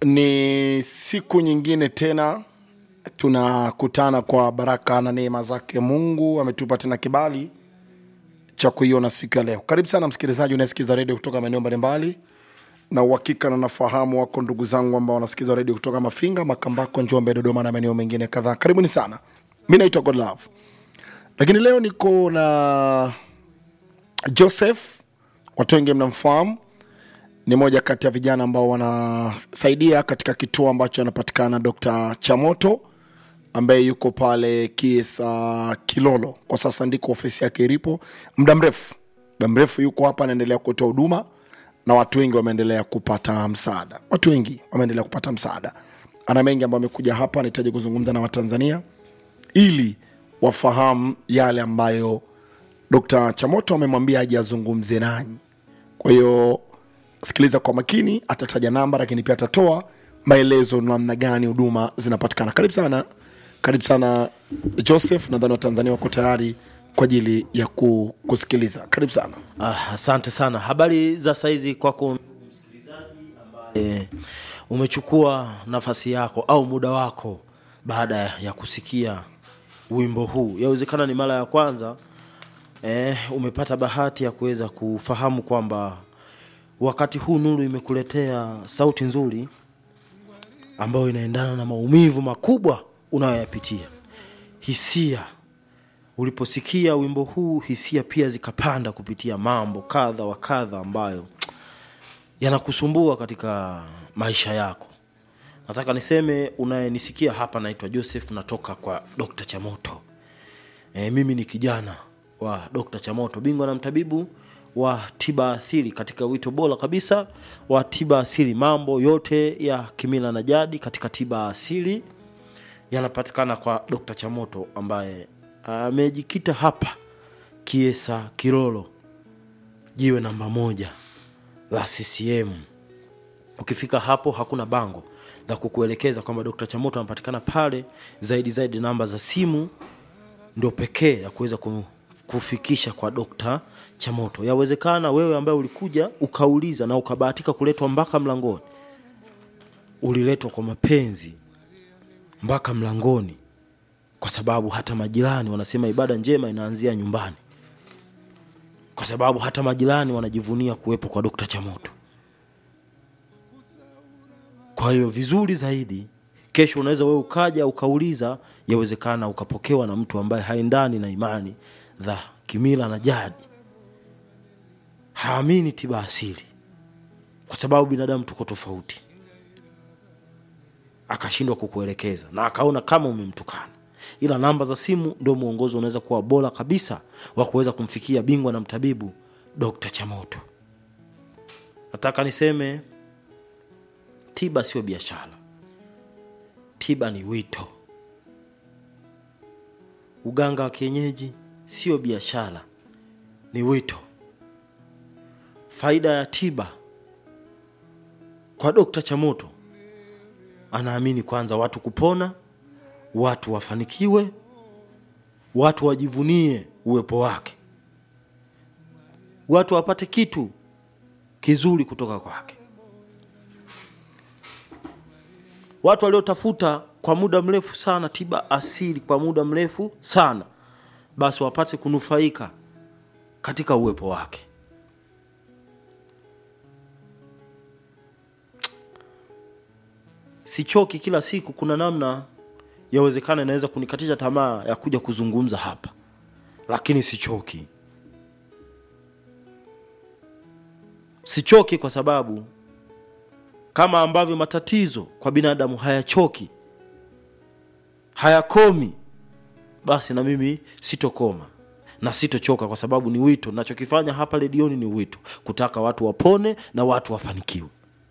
Ni siku nyingine tena tunakutana kwa baraka na neema zake Mungu. Ametupa tena kibali cha kuiona siku ya leo. Karibu sana msikilizaji unayesikiza redio kutoka maeneo mbalimbali, na uhakika na nafahamu wako ndugu zangu ambao wanasikiza redio kutoka Mafinga, Makambako, Njombe, Dodoma na maeneo mengine kadhaa. Karibuni sana. Mi naitwa Godlove, lakini leo niko na Joseph, watu wengi mnamfahamu ni moja kati ya vijana ambao wanasaidia katika kituo ambacho anapatikana Dr. Chamoto ambaye yuko pale Kiesa Kilolo. Kwa sasa ndiko ofisi yake ilipo. Muda mrefu muda mrefu yuko hapa, anaendelea kutoa huduma na watu wengi wameendelea kupata msaada, watu wengi wameendelea kupata msaada. Ana mengi ambayo amekuja hapa, anahitaji kuzungumza na Watanzania ili wafahamu yale ambayo Dr. Chamoto amemwambia aje azungumze nanyi. Kwa hiyo sikiliza kwa makini, atataja namba lakini pia atatoa maelezo namna gani huduma zinapatikana. Karibu sana, karibu sana Joseph. Nadhani Watanzania wako tayari kwa ajili ya ku- kusikiliza. Karibu sana. Ah, asante sana. Habari za saizi kwako msikilizaji ambaye umechukua nafasi yako au muda wako baada ya kusikia wimbo huu. Yawezekana ni mara ya kwanza eh, umepata bahati ya kuweza kufahamu kwamba wakati huu Nuru imekuletea sauti nzuri ambayo inaendana na maumivu makubwa unayoyapitia. Hisia uliposikia wimbo huu, hisia pia zikapanda kupitia mambo kadha wa kadha ambayo yanakusumbua katika maisha yako. Nataka niseme unayenisikia hapa, naitwa Joseph, natoka kwa Dr. Chamoto. E, mimi ni kijana wa Dr. Chamoto, bingwa na mtabibu wa tiba asili katika wito bora kabisa wa tiba asili. Mambo yote ya kimila na jadi katika tiba asili yanapatikana kwa Dr. Chamoto ambaye amejikita hapa Kiesa Kilolo, jiwe namba moja la CCM. Ukifika hapo hakuna bango la kukuelekeza kwamba Dr. Chamoto anapatikana pale. Zaidi zaidi, namba za simu ndio pekee ya kuweza ku- kufikisha kwa Dr. Chamoto. Yawezekana wewe ambaye ulikuja ukauliza na ukabahatika kuletwa mpaka mlangoni, uliletwa kwa mapenzi mpaka mlangoni, kwa sababu hata majirani wanasema ibada njema inaanzia nyumbani, kwa sababu hata majirani wanajivunia kuwepo kwa Dr. Chamoto. Kwa hiyo vizuri zaidi, kesho unaweza wewe ukaja ukauliza, yawezekana ukapokewa na mtu ambaye haendani na imani za kimila na jadi, haamini tiba asili, kwa sababu binadamu tuko tofauti, akashindwa kukuelekeza na akaona kama umemtukana. Ila namba za simu ndio mwongozo unaweza kuwa bora kabisa wa kuweza kumfikia bingwa na mtabibu Dr. Chamoto. Nataka niseme tiba sio biashara, tiba ni wito. Uganga wa kienyeji sio biashara, ni wito. Faida ya tiba kwa Dokta Chamoto, anaamini kwanza watu kupona, watu wafanikiwe, watu wajivunie uwepo wake, watu wapate kitu kizuri kutoka kwake. watu waliotafuta kwa muda mrefu sana tiba asili kwa muda mrefu sana, basi wapate kunufaika katika uwepo wake. Sichoki kila siku, kuna namna yawezekana inaweza kunikatisha tamaa ya kuja kuzungumza hapa, lakini sichoki. Sichoki kwa sababu kama ambavyo matatizo kwa binadamu hayachoki hayakomi, basi na mimi sitokoma na sitochoka, kwa sababu ni wito. Nachokifanya hapa redioni ni wito, kutaka watu wapone na watu wafanikiwe.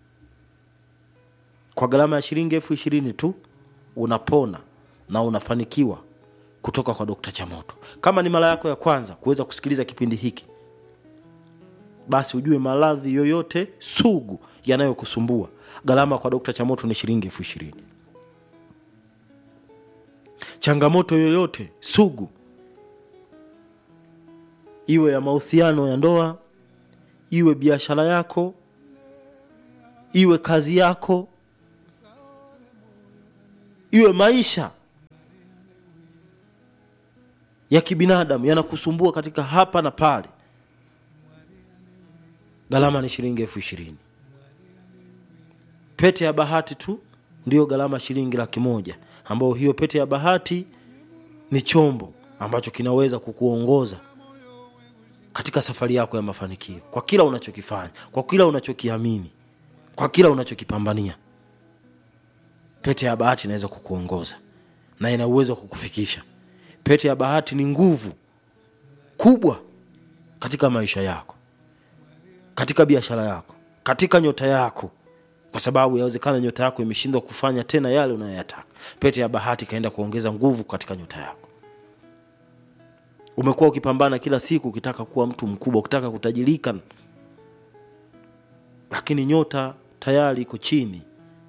Kwa gharama ya shilingi elfu ishirini tu unapona na unafanikiwa kutoka kwa Dokta Chamoto. Kama ni mara yako ya kwanza kuweza kusikiliza kipindi hiki, basi ujue maradhi yoyote sugu yanayokusumbua gharama kwa Dokta Chamoto ni shilingi elfu ishirini. Changamoto yoyote sugu, iwe ya mahusiano ya ndoa, iwe biashara yako, iwe kazi yako, iwe maisha ya kibinadamu yanakusumbua katika hapa na pale gharama ni shilingi elfu ishirini pete ya bahati tu ndiyo gharama shilingi laki moja ambayo hiyo pete ya bahati ni chombo ambacho kinaweza kukuongoza katika safari yako ya mafanikio kwa kila unachokifanya kwa kila unachokiamini kwa kila unachokipambania pete ya bahati inaweza kukuongoza na ina uwezo wa kukufikisha pete ya bahati ni nguvu kubwa katika maisha yako katika biashara yako katika nyota yako kwa sababu yawezekana nyota yako imeshindwa kufanya tena yale unayoyataka pete ya bahati ikaenda kuongeza nguvu katika nyota yako umekuwa ukipambana kila siku ukitaka kuwa mtu mkubwa ukitaka kutajirika lakini nyota tayari iko chini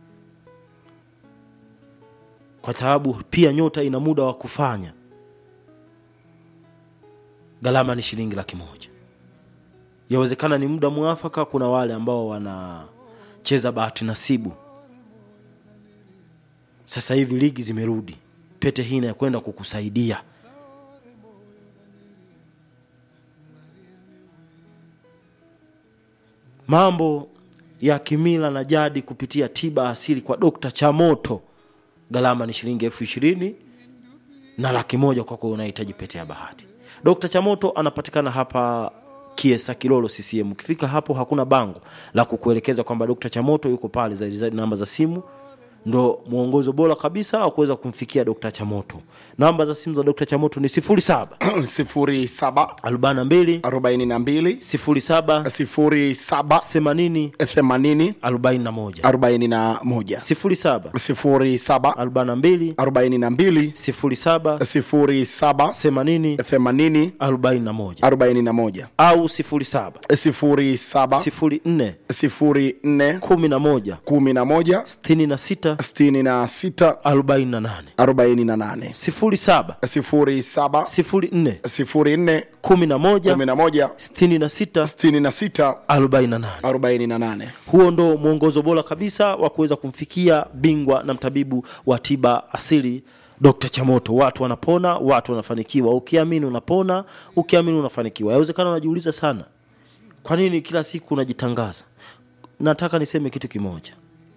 kwa sababu pia nyota ina muda wa kufanya gharama ni shilingi laki moja yawezekana ni muda mwafaka kuna wale ambao wanacheza bahati nasibu sasa hivi ligi zimerudi pete hii inakwenda kukusaidia mambo ya kimila na jadi kupitia tiba asili kwa dokta chamoto gharama ni shilingi elfu ishirini na laki moja kwako unahitaji pete ya bahati dokta chamoto anapatikana hapa kiesa kilolo ccm ukifika hapo hakuna bango la kukuelekeza kwamba dokta chamoto yuko pale zaidi zaidi namba za simu ndo mwongozo bora kabisa wa kuweza kumfikia dokta chamoto namba za simu za dokta chamoto ni 07 sifuri saba 42 arobaini na mbili 07 sifuri saba 80 themanini 41 arobaini na moja 07 sifuri saba 42 arobaini na mbili 07 sifuri saba 80 themanini 41 arobaini na moja au 07 sifuri saba 04 sifuri nne 11 kumi na moja 66 sitini na sita 48 arobaini na nane 07 sifuri saba 04 sifuri nne 11 kumi na moja 66 sitini na sita 48 arobaini na nane huo ndo mwongozo bora kabisa wa kuweza kumfikia bingwa na mtabibu wa tiba asili dr chamoto watu wanapona watu wanafanikiwa ukiamini unapona ukiamini unafanikiwa yawezekana unajiuliza sana kwa nini kila siku unajitangaza nataka niseme kitu kimoja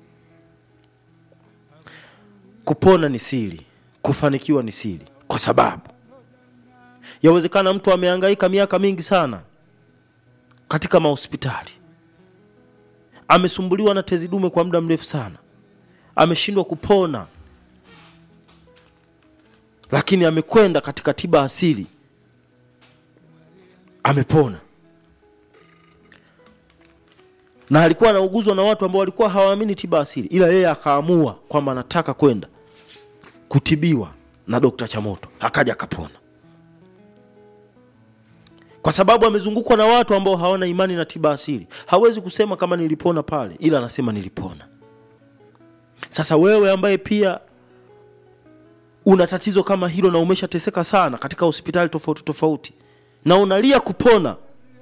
kupona ni siri kufanikiwa ni siri kwa sababu yawezekana mtu amehangaika miaka mingi sana katika mahospitali amesumbuliwa na tezi dume kwa muda mrefu sana ameshindwa kupona lakini amekwenda katika tiba asili amepona na alikuwa anauguzwa na watu ambao walikuwa hawaamini tiba asili ila yeye akaamua kwamba anataka kwenda kutibiwa na dokta chamoto akaja akapona kwa sababu amezungukwa na watu ambao hawana imani na tiba asili hawezi kusema kama nilipona pale ila anasema nilipona sasa wewe ambaye pia una tatizo kama hilo na umeshateseka sana katika hospitali tofauti tofauti na unalia kupona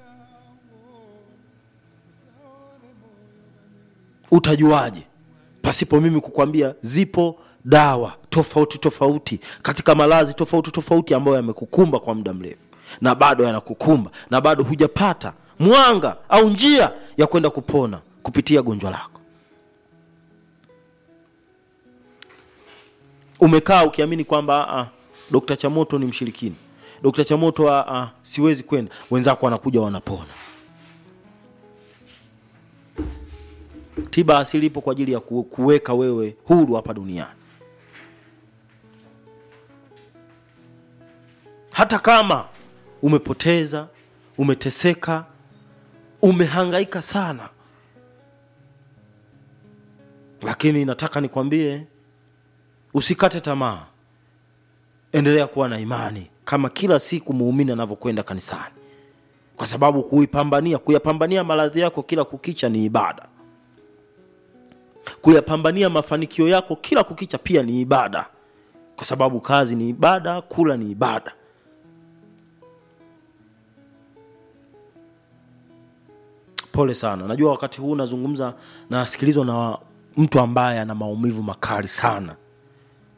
utajuaje pasipo mimi kukwambia zipo dawa tofauti tofauti katika malazi tofauti tofauti ambayo yamekukumba kwa muda mrefu na bado yanakukumba na bado hujapata mwanga au njia ya kwenda kupona kupitia gonjwa lako umekaa ukiamini kwamba ah, dokta chamoto ni mshirikini dokta chamoto ah, ah, siwezi kwenda wenzako wanakuja wanapona tiba asili ipo kwa ajili ya ku- kuweka wewe huru hapa duniani hata kama umepoteza umeteseka umehangaika sana lakini nataka nikwambie usikate tamaa endelea kuwa na imani kama kila siku muumini anavyokwenda kanisani kwa sababu kuipambania kuyapambania maradhi yako kila kukicha ni ibada kuyapambania mafanikio yako kila kukicha pia ni ibada kwa sababu kazi ni ibada kula ni ibada pole sana najua wakati huu nazungumza nasikilizwa na mtu ambaye ana maumivu makali sana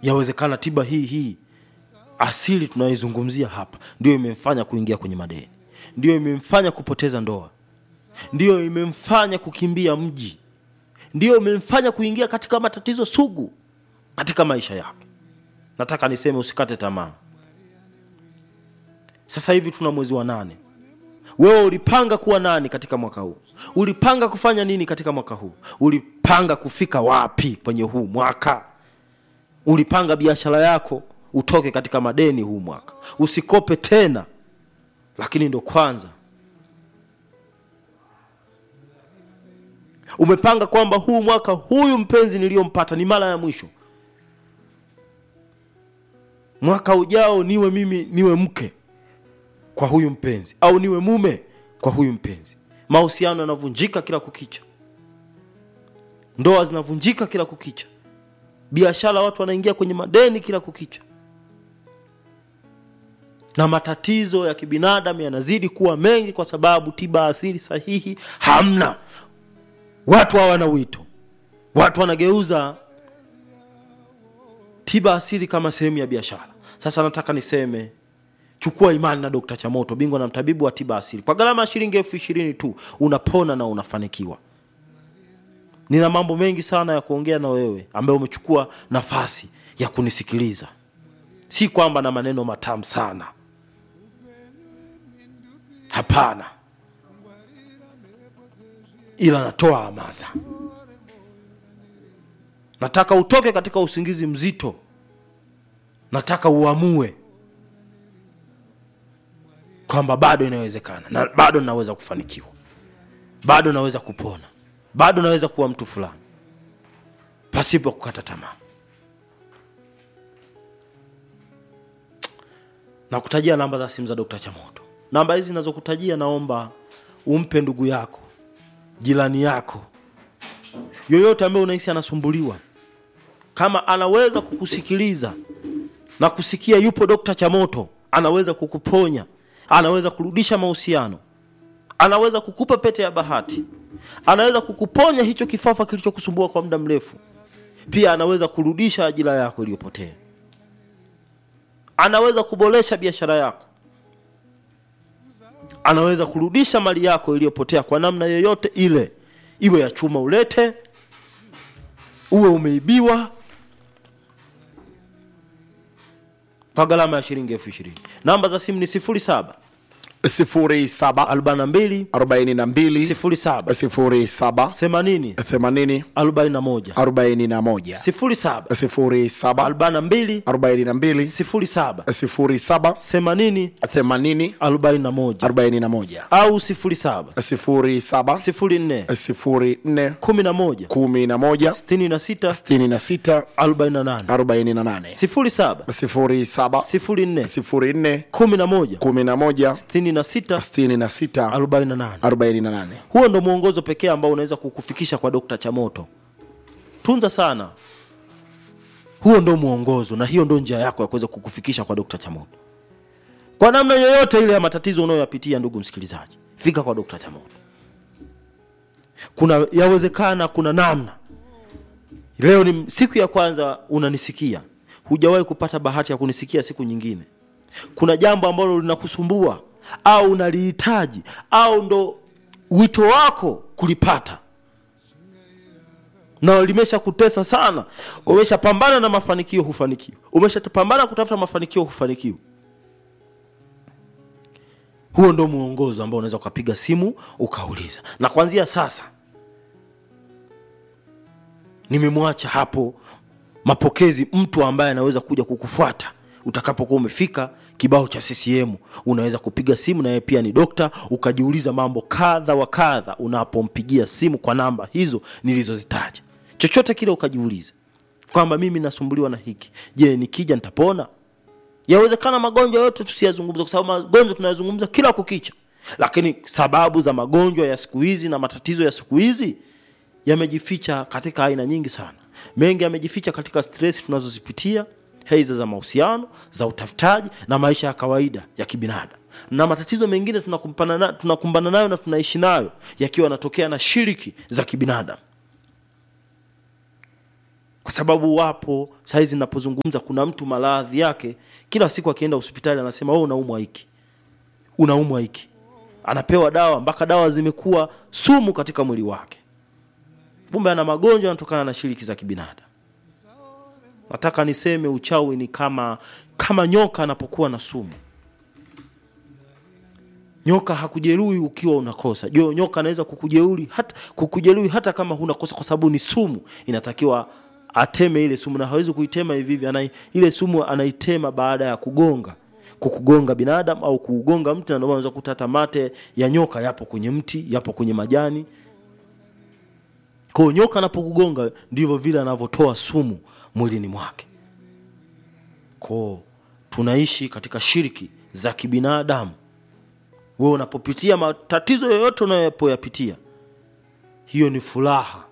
yawezekana tiba hii hii asili tunayoizungumzia hapa ndio imemfanya kuingia kwenye madeni ndio imemfanya kupoteza ndoa ndiyo imemfanya kukimbia mji ndiyo imemfanya kuingia katika matatizo sugu katika maisha yake nataka niseme usikate tamaa sasa hivi tuna mwezi wa nane wewe ulipanga kuwa nani katika mwaka huu ulipanga kufanya nini katika mwaka huu ulipanga kufika wapi kwenye huu mwaka ulipanga biashara yako utoke katika madeni huu mwaka usikope tena lakini ndo kwanza umepanga kwamba huu mwaka huyu mpenzi niliyompata ni mara ya mwisho mwaka ujao niwe mimi niwe mke kwa huyu mpenzi au niwe mume kwa huyu mpenzi mahusiano yanavunjika kila kukicha ndoa zinavunjika kila kukicha biashara watu wanaingia kwenye madeni kila kukicha na matatizo ya kibinadamu yanazidi kuwa mengi kwa sababu tiba asili sahihi hamna watu hawana wito watu wanageuza tiba asili kama sehemu ya biashara sasa nataka niseme chukua imani na dokta chamoto bingwa na mtabibu wa tiba asili kwa gharama ya shilingi elfu ishirini tu unapona na unafanikiwa nina mambo mengi sana ya kuongea na wewe ambaye umechukua nafasi ya kunisikiliza si kwamba na maneno matamu sana hapana ila natoa hamasa nataka utoke katika usingizi mzito nataka uamue kwamba bado inawezekana na bado naweza kufanikiwa bado naweza kupona bado naweza kuwa mtu fulani pasipo kukata tamaa nakutajia namba za simu za dokta chamoto namba hizi nazokutajia naomba umpe ndugu yako jirani yako yoyote ambaye unahisi anasumbuliwa kama anaweza kukusikiliza na kusikia yupo dokta chamoto anaweza kukuponya anaweza kurudisha mahusiano anaweza kukupa pete ya bahati anaweza kukuponya hicho kifafa kilichokusumbua kwa muda mrefu pia anaweza kurudisha ajira yako iliyopotea anaweza kuboresha biashara yako anaweza kurudisha mali yako iliyopotea kwa namna yoyote ile iwe ya chuma ulete uwe umeibiwa kwa gharama ya shilingi elfu ishirini namba za simu ni sifuri saba sifuri saba arobaini na mbili arobaini na mbili sifuri saba sifuri saba themanini themanini arobaini na moja arobaini na moja sifuri saba sifuri saba arobaini na mbili arobaini na mbili sifuri saba sifuri saba themanini themanini arobaini na moja arobaini na moja au sifuri saba sifuri saba sifuri nne sifuri nne kumi na moja kumi na moja sitini na sita sitini na sita arobaini na nane arobaini na nane sifuri saba sifuri saba sifuri nne sifuri nne kumi na moja kumi na moja sitini na sita sitini na sita arobaini na nane arobaini na nane huo ndo mwongozo pekee ambao unaweza kukufikisha kwa dokta chamoto tunza sana huo ndo mwongozo na hiyo ndo njia yako ya kuweza kukufikisha kwa dokta chamoto kwa namna yoyote ile ya matatizo unayoyapitia ndugu msikilizaji fika kwa dokta chamoto kuna yawezekana kuna namna leo ni siku ya kwanza unanisikia hujawahi kupata bahati ya kunisikia siku nyingine kuna jambo ambalo linakusumbua au unalihitaji au ndo wito wako kulipata na limesha kutesa sana umeshapambana na mafanikio hufanikiwa umeshapambana kutafuta mafanikio hufanikiwa huo ndo mwongozo ambao unaweza ukapiga simu ukauliza na kuanzia sasa nimemwacha hapo mapokezi mtu ambaye anaweza kuja kukufuata utakapokuwa umefika kibao cha ccm unaweza kupiga simu na yeye pia ni dokta ukajiuliza mambo kadha wa kadha unapompigia simu kwa namba hizo nilizozitaja chochote kile ukajiuliza kwamba mimi nasumbuliwa na hiki je nikija nitapona yawezekana magonjwa yote tusiyazungumza kwa sababu magonjwa tunayazungumza kila kukicha lakini sababu za magonjwa ya siku hizi na matatizo ya siku hizi yamejificha katika aina nyingi sana mengi yamejificha katika stress tunazozipitia heiza za mahusiano za utafutaji na maisha ya kawaida ya kibinadamu na matatizo mengine tunakumbana na, tunakumbana nayo na tunaishi nayo yakiwa yanatokea na shiriki za kibinadamu kwa sababu wapo saizi napozungumza kuna mtu maradhi yake kila siku akienda hospitali anasema wewe unaumwa hiki unaumwa hiki anapewa dawa mpaka dawa zimekuwa sumu katika mwili wake kumbe ana magonjwa yanatokana na shiriki za kibinadamu nataka niseme uchawi ni kama kama nyoka anapokuwa na sumu nyoka hakujeruhi ukiwa unakosa jo nyoka anaweza kukujeruhi hata kukujeruhi hata kama huna kosa kwa sababu ni sumu inatakiwa ateme ile sumu na hawezi kuitema hivi hivi anai, ile sumu anaitema baada ya kugonga kukugonga binadamu au kuugonga mti na ndio maana unaweza kukuta hata mate ya nyoka yapo kwenye mti yapo kwenye majani kwa hiyo nyoka anapokugonga ndivyo vile anavyotoa sumu mwilini mwake ko tunaishi katika shiriki za kibinadamu wewe unapopitia matatizo yoyote unayoyapitia hiyo ni furaha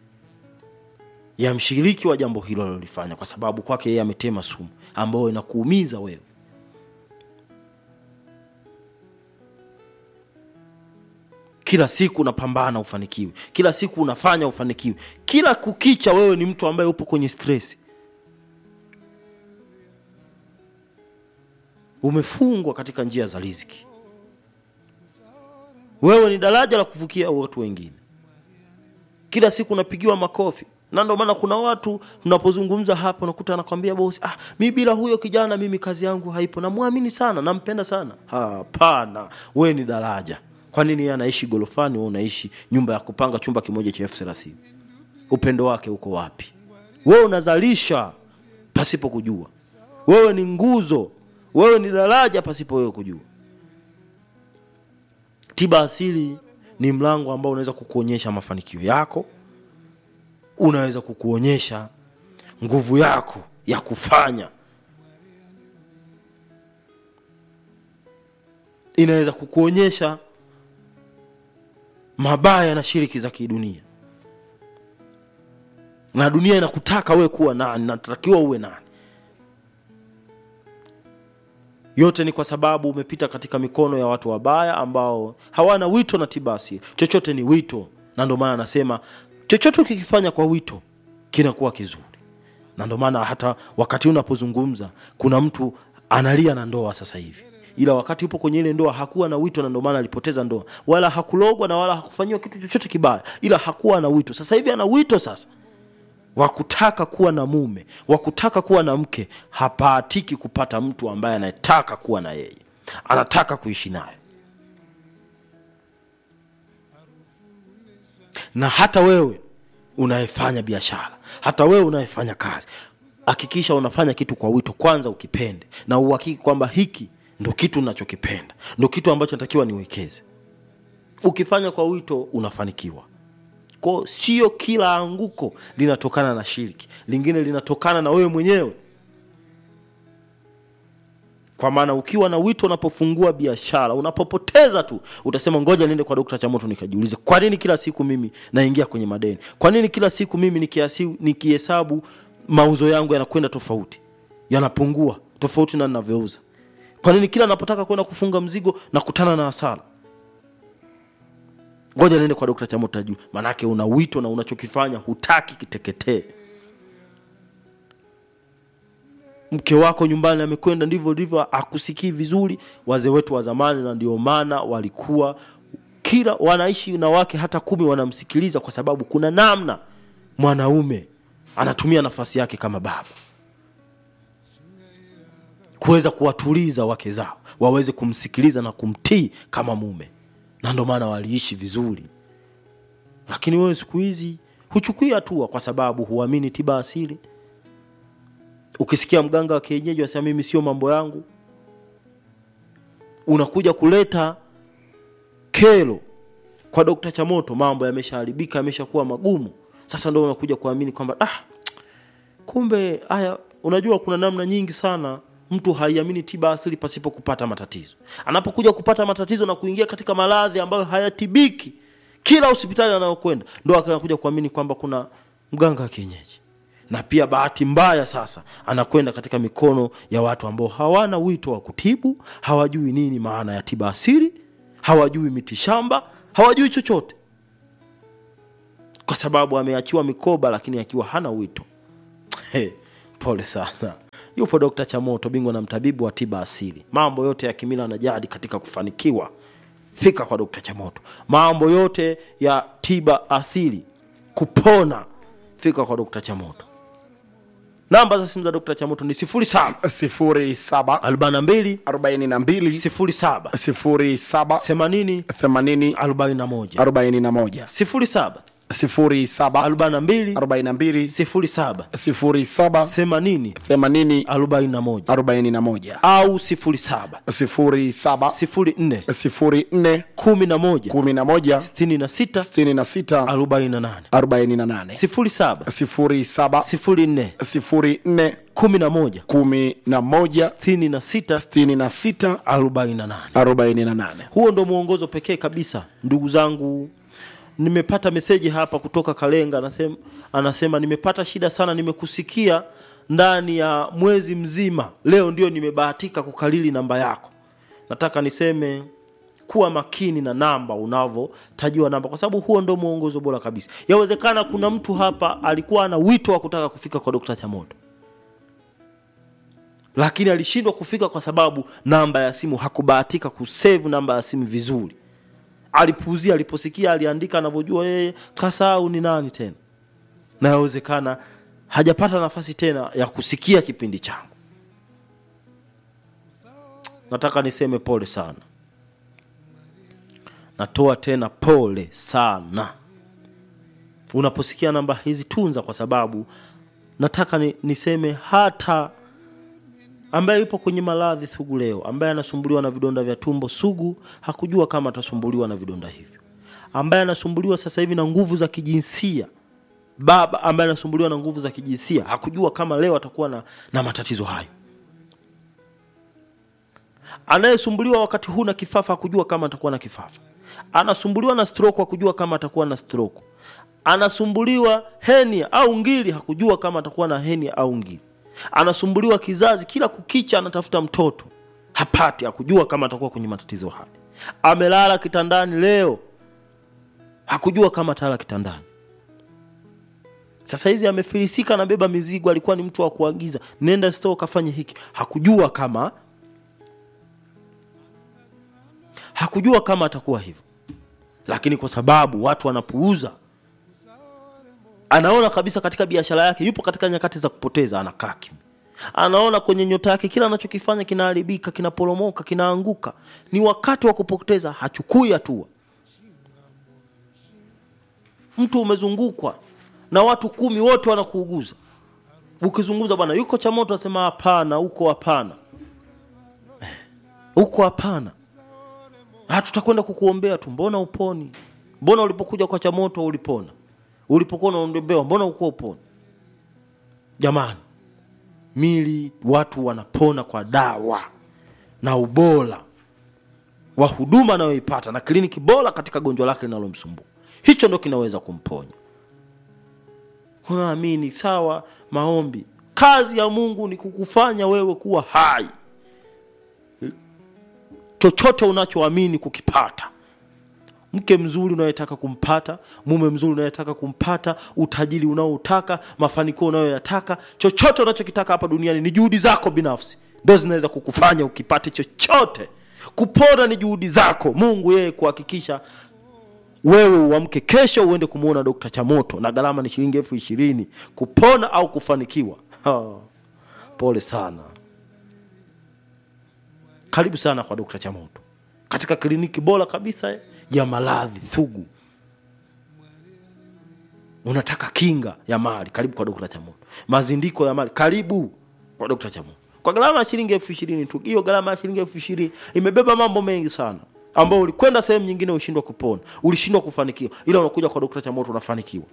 ya mshiriki wa jambo hilo alilolifanya kwa sababu kwake yeye ametema sumu ambayo inakuumiza wewe kila siku unapambana ufanikiwe kila siku unafanya ufanikiwe kila kukicha wewe ni mtu ambaye upo kwenye stress umefungwa katika njia za riziki wewe ni daraja la kuvukia watu wengine kila siku unapigiwa makofi na ndio maana kuna watu tunapozungumza hapa unakuta anakwambia bosi ah, mi bila huyo kijana mimi kazi yangu haipo namwamini sana nampenda sana hapana we ni daraja kwa nini yeye anaishi gorofani wewe unaishi nyumba ya kupanga chumba kimoja cha elfu thelathini upendo wake uko wapi wewe unazalisha pasipo kujua wewe ni nguzo wewe ni daraja pasipo wewe kujua tiba asili ni mlango ambao unaweza kukuonyesha mafanikio yako unaweza kukuonyesha nguvu yako ya kufanya inaweza kukuonyesha mabaya na shiriki za kidunia na dunia inakutaka wewe kuwa nani natakiwa uwe nani yote ni kwa sababu umepita katika mikono ya watu wabaya ambao hawana wito na tiba asili chochote ni wito na ndio maana anasema chochote ukikifanya kwa wito kinakuwa kizuri na ndio maana hata wakati unapozungumza kuna mtu analia na ndoa sasa hivi ila wakati upo kwenye ile ndoa hakuwa na wito na ndio maana alipoteza ndoa wala hakulogwa na wala hakufanyiwa kitu chochote kibaya ila hakuwa na wito sasa hivi ana wito sasa wa kutaka kuwa na mume wa kutaka kuwa na mke hapahatiki kupata mtu ambaye anataka kuwa na yeye anataka kuishi naye na hata wewe unayefanya biashara hata wewe unayefanya kazi hakikisha unafanya kitu kwa wito kwanza ukipende na uhakiki kwamba hiki ndo kitu unachokipenda ndo kitu ambacho natakiwa niwekeze ukifanya kwa wito unafanikiwa ko sio kila anguko linatokana na shiriki lingine linatokana na wewe mwenyewe kwa maana ukiwa na wito unapofungua biashara unapopoteza tu utasema ngoja niende kwa dokta chamoto nikajiulize kwa nini kila siku mimi naingia kwenye madeni kwa nini kila siku mimi nikiasi- nikihesabu mauzo yangu yanakwenda tofauti yanapungua tofauti na ninavyouza kwa nini kila napotaka kwenda kufunga mzigo nakutana na hasara ngoja niende kwa dokta chamoto tajuu maanake una wito na unachokifanya hutaki kiteketee mke wako nyumbani amekwenda ndivyo ndivyo akusikii vizuri wazee wetu wa zamani na ndio maana walikuwa kila wanaishi na wake hata kumi wanamsikiliza kwa sababu kuna namna mwanaume anatumia nafasi yake kama baba kuweza kuwatuliza wake zao waweze kumsikiliza na kumtii kama mume na ndio maana waliishi vizuri lakini wewe siku hizi huchukui hatua kwa sababu huamini tiba asili ukisikia mganga wa kienyeji wasema mimi sio mambo yangu unakuja kuleta kero kwa dokta chamoto mambo yameshaharibika yameshakuwa magumu sasa ndo unakuja kuamini kwamba ah, kumbe haya unajua kuna namna nyingi sana mtu haiamini tiba asili pasipo kupata matatizo anapokuja kupata matatizo na kuingia katika maradhi ambayo hayatibiki kila hospitali anayokwenda ndo anakuja kuamini kwamba kuna mganga wa kienyeji na pia bahati mbaya sasa anakwenda katika mikono ya watu ambao hawana wito wa kutibu hawajui nini maana ya tiba asili hawajui mitishamba hawajui chochote kwa sababu ameachiwa mikoba lakini akiwa hana wito Hey, pole sana. Yupo Dr. Chamoto, bingwa na mtabibu wa tiba asili, mambo yote ya kimila na jadi katika kufanikiwa. Fika kwa Dr. Chamoto, mambo yote ya tiba asili, kupona. Fika kwa Dr. Chamoto. Namba za simu za Dr. Chamoto ni 07 07 42 42 07 07 80 80 41 41 07 07 42 42 07 07 80 80 41 41 au 07 07 04 04 11 11 66 66 48 48 07 07 04 04 11 11 66 66 48 48 huo ndo mwongozo pekee kabisa ndugu zangu nimepata meseji hapa kutoka kalenga anasema, anasema nimepata shida sana nimekusikia ndani ya mwezi mzima leo ndio nimebahatika kukalili namba yako nataka niseme kuwa makini na namba unavyotajiwa namba kwa sababu huo ndo mwongozo bora kabisa yawezekana kuna mtu hapa alikuwa ana wito wa kutaka kufika kwa dokta chamoto lakini alishindwa kufika kwa sababu namba ya simu hakubahatika kusave namba ya simu vizuri alipuuzia aliposikia aliandika anavyojua yeye kasahau ni nani tena na yawezekana hajapata nafasi tena ya kusikia kipindi changu nataka niseme pole sana natoa tena pole sana unaposikia namba hizi tunza kwa sababu nataka ni, niseme hata ambaye yupo kwenye maradhi sugu leo ambaye anasumbuliwa na vidonda vya tumbo sugu hakujua kama atasumbuliwa na vidonda hivyo ambaye anasumbuliwa sasa hivi na nguvu za kijinsia baba ambaye anasumbuliwa na nguvu za kijinsia hakujua kama leo atakuwa na, na matatizo hayo anayesumbuliwa wakati huu na kifafa hakujua kama atakuwa na kifafa anasumbuliwa na stroke hakujua kama atakuwa na stroke anasumbuliwa henia au ngili hakujua kama atakuwa na henia au ngili anasumbuliwa kizazi kila kukicha anatafuta mtoto hapati hakujua kama atakuwa kwenye matatizo haya amelala kitandani leo hakujua kama atalala kitandani sasa hizi amefilisika anabeba mizigo alikuwa ni mtu wa kuagiza nenda store kafanye hiki hakujua kama hakujua kama atakuwa hivyo lakini kwa sababu watu wanapuuza anaona kabisa katika biashara yake yupo katika nyakati za kupoteza anakaa kimya anaona kwenye nyota yake kila anachokifanya kinaharibika kinaporomoka kinaanguka ni wakati wa kupoteza hachukui hatua mtu umezungukwa na watu kumi wote wanakuuguza ukizungumza bwana yuko cha moto asema hapana huko hapana huko hapana Ah, tutakwenda kukuombea tu mbona uponi mbona ulipokuja kwa chamoto ulipona ulipokuwa unaombewa mbona ukuwa uponi jamani mili watu wanapona kwa dawa na ubora wa huduma anayoipata na kliniki bora katika gonjwa lake linalomsumbua hicho ndo kinaweza kumponya unaamini sawa maombi kazi ya mungu ni kukufanya wewe kuwa hai chochote unachoamini kukipata mke mzuri unayetaka kumpata mume mzuri unayetaka kumpata utajiri unaoutaka mafanikio unayoyataka chochote unachokitaka hapa duniani ni juhudi zako binafsi ndo zinaweza kukufanya ukipate chochote kupona ni juhudi zako mungu yeye kuhakikisha wewe uamke kesho uende kumwona dokta chamoto na gharama ni shilingi elfu ishirini kupona au kufanikiwa ha, pole sana karibu sana kwa dokta chamoto katika kliniki bora kabisa ya maradhi thugu unataka kinga ya mali karibu kwa dokta chamoto mazindiko ya mali karibu kwa dokta chamoto kwa gharama ya shilingi elfu ishirini tu hiyo gharama ya shilingi elfu ishirini imebeba mambo mengi sana ambao ulikwenda sehemu nyingine ushindwa kupona ulishindwa kufanikiwa ila unakuja kwa dokta chamoto unafanikiwa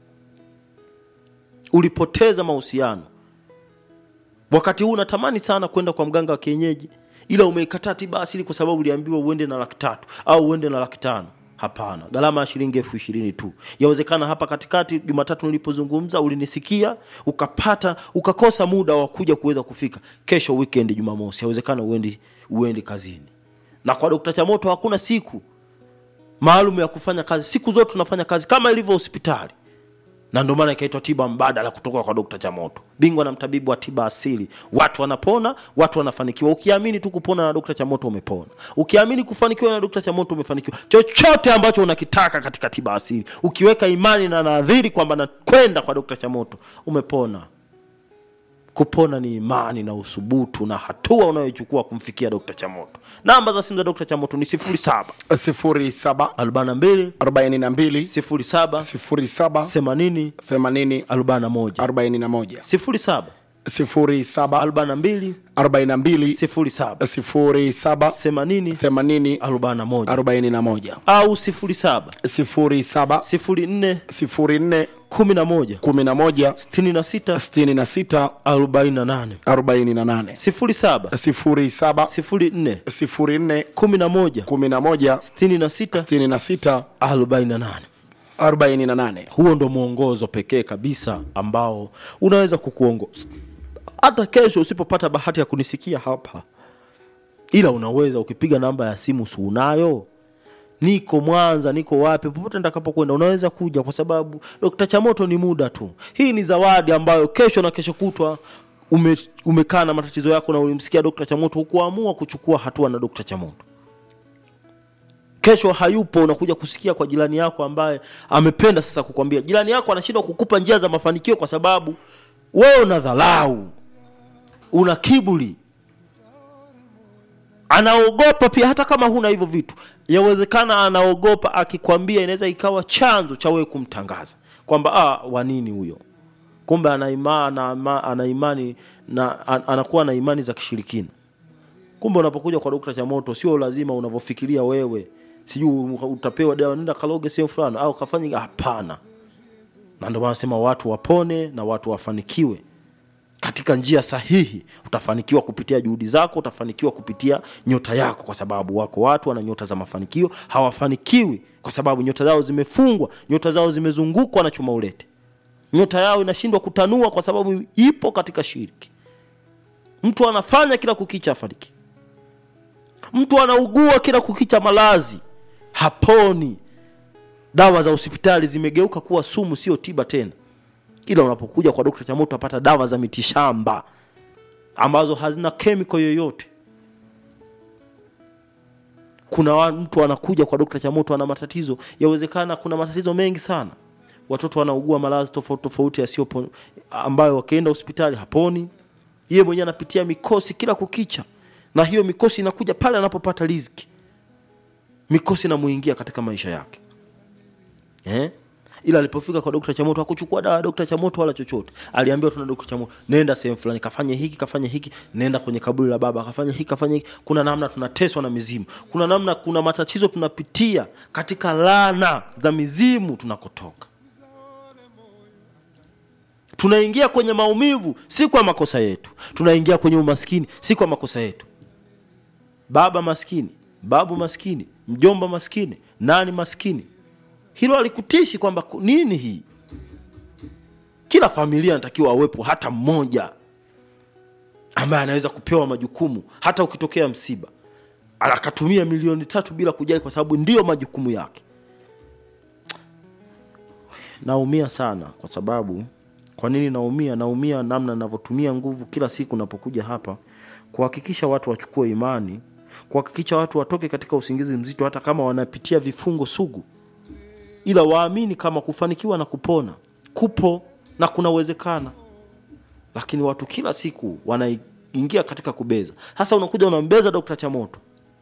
ulipoteza mahusiano wakati huu unatamani sana kwenda kwa mganga wa kienyeji ila umeikataa tiba asili kwa sababu uliambiwa uende na laki tatu au uende na laki tano hapana gharama ya shilingi elfu ishirini tu yawezekana hapa katikati jumatatu nilipozungumza ulinisikia ukapata ukakosa muda wa kuja kuweza kufika kesho weekend jumamosi yawezekana uendi uendi kazini na kwa dokta chamoto hakuna siku maalum ya kufanya kazi siku zote tunafanya kazi kama ilivyo hospitali na ndio maana ikaitwa tiba mbadala kutoka kwa dokta chamoto bingwa na mtabibu wa tiba asili watu wanapona watu wanafanikiwa ukiamini tu kupona na dokta chamoto umepona ukiamini kufanikiwa na dokta chamoto umefanikiwa chochote ambacho unakitaka katika tiba asili ukiweka imani na nadhiri kwamba nakwenda kwa dokta chamoto umepona kupona ni imani na usubutu na hatua unayochukua kumfikia dokta chamoto namba za simu za dokta chamoto ni 07 07 42 42 07 07 80 80 41 41 07 07 42 42 07 07 80 80 41 41 au 07 07 04 04 11 11 66 66 48 48 07 07 04 04 11 11 66 66 48 48 huo ndo mwongozo pekee kabisa ambao unaweza kukuongoza hata kesho usipopata bahati ya kunisikia hapa ila unaweza ukipiga namba ya simu si unayo niko mwanza niko wapi popote nitakapokwenda unaweza kuja kwa sababu dokta chamoto ni muda tu hii ni zawadi ambayo kesho na kesho kutwa ume, umekaa na matatizo yako na ulimsikia dokta chamoto hukuamua kuchukua hatua na dokta chamoto kesho hayupo unakuja kusikia kwa jirani yako ambaye amependa sasa kukwambia jirani yako anashindwa kukupa njia za mafanikio kwa sababu wewe una dharau una kiburi anaogopa pia hata kama huna hivyo vitu yawezekana anaogopa akikwambia inaweza ikawa chanzo cha wewe kumtangaza kwamba ah, wanini huyo kumbe ana ima- ana ama- ana imani na an- anakuwa na imani za kishirikina kumbe unapokuja kwa dokta chamoto sio lazima unavyofikiria wewe sijui utapewa dawa nenda kaloge sehemu fulani au kafanya hapana na ndio maana nasema watu wapone na watu wafanikiwe katika njia sahihi utafanikiwa kupitia juhudi zako utafanikiwa kupitia nyota yako kwa sababu wako watu wana nyota za mafanikio hawafanikiwi kwa sababu nyota zao zimefungwa nyota zao zimezungukwa na chuma ulete nyota yao inashindwa kutanua kwa sababu ipo katika shiriki mtu anafanya kila kukicha afariki mtu anaugua kila kukicha malazi haponi dawa za hospitali zimegeuka kuwa sumu sio tiba tena ila unapokuja kwa dokta chamoto apata dawa za mitishamba ambazo hazina kemiko yoyote kuna wa- mtu anakuja kwa dokta chamoto ana matatizo yawezekana kuna matatizo mengi sana watoto wanaugua maradhi tofauti tofauti yasiyo ambayo wakienda hospitali haponi yeye mwenyewe anapitia mikosi kila kukicha na hiyo mikosi inakuja pale anapopata riziki mikosi inamuingia katika maisha yake eh? ila alipofika kwa dokta chamoto hakuchukua dawa ya dokta chamoto wala chochote aliambiwa tuna dokta chamoto nenda sehemu fulani kafanye hiki kafanye hiki nenda kwenye kaburi la baba kafanya hiki kafanya hiki kuna namna tunateswa na mizimu kuna namna kuna matatizo tunapitia katika lana za mizimu tunakotoka tunaingia kwenye maumivu si kwa makosa yetu tunaingia kwenye umaskini si kwa makosa yetu baba maskini babu maskini mjomba maskini nani maskini hilo alikutishi kwamba ku- nini hii kila familia anatakiwa awepo hata mmoja ambaye anaweza kupewa majukumu hata ukitokea msiba akatumia milioni tatu bila kujali kwa sababu ndiyo majukumu yake naumia sana kwa sababu kwa nini naumia naumia namna navyotumia nguvu kila siku napokuja hapa kuhakikisha watu wachukue imani kuhakikisha watu watoke katika usingizi mzito hata kama wanapitia vifungo sugu ila waamini kama kufanikiwa na kupona kupo na kunawezekana lakini watu kila siku wanaingia katika kubeza sasa unakuja unambeza dokta chamoto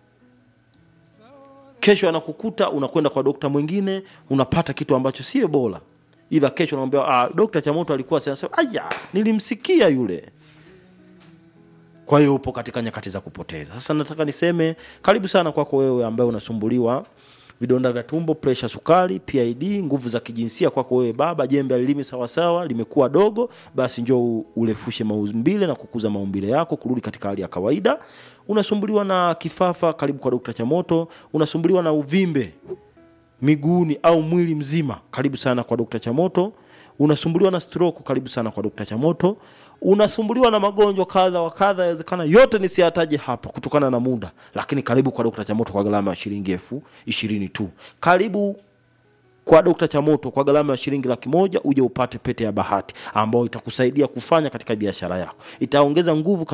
kesho anakukuta unakwenda kwa dokta mwingine unapata kitu ambacho sio bora ila kesho unamwambia ah, dokta chamoto alikuwa sasa aya nilimsikia yule kwa hiyo upo katika nyakati za kupoteza sasa nataka niseme karibu sana kwako wewe ambaye unasumbuliwa vidonda vya tumbo presha sukari pid nguvu za kijinsia kwako wewe baba jembe alilimi sawasawa limekuwa dogo basi njoo urefushe maumbile na kukuza maumbile yako kurudi katika hali ya kawaida unasumbuliwa na kifafa karibu kwa dokta chamoto unasumbuliwa na uvimbe miguuni au mwili mzima karibu sana kwa dokta chamoto unasumbuliwa na stroke karibu sana kwa dokta chamoto unasumbuliwa na magonjwa kadha wa kadha yawezekana yote nisiyataje hapa kutokana na muda lakini karibu kwa dokta chamoto kwa gharama ya shilingi elfu ishirini tu karibu kwa Dokta Chamoto kwa gharama ya shilingi laki moja uje upate pete ya bahati ambayo itakusaidia kufanya katika biashara yako, itaongeza nguvu